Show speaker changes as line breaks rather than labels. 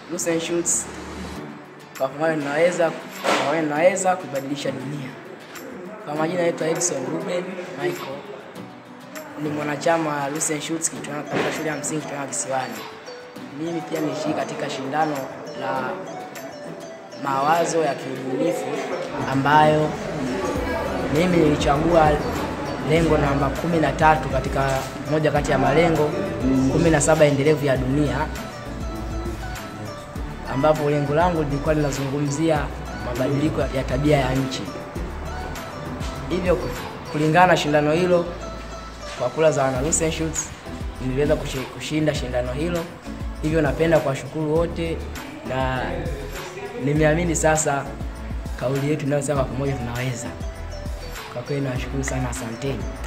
Lucent Shoots kwa pamoja tunaweza kwa pamoja tunaweza kubadilisha dunia. Kwa majina naitwa Edson Ruben Michael, ni mwanachama wa Lucent Shoots Kitwana- katika shule ya msingi Kitwana Kisiwani. Mimi pia nilishiriki katika shindano la mawazo ya kiubunifu ambayo mimi nilichagua lengo namba kumi na tatu katika moja kati ya malengo kumi na saba endelevu ya dunia ambapo lengo langu lilikuwa linazungumzia mabadiliko ya tabia ya nchi. Hivyo ku- kulingana na shindano hilo, kwa kula za wana Lucent Shoots niliweza kushi- kushinda shindano hilo. Hivyo napenda kuwashukuru wote na nimeamini sasa kauli yetu inayosema pamoja tunaweza. Kwa kweli nawashukuru sana, asanteni.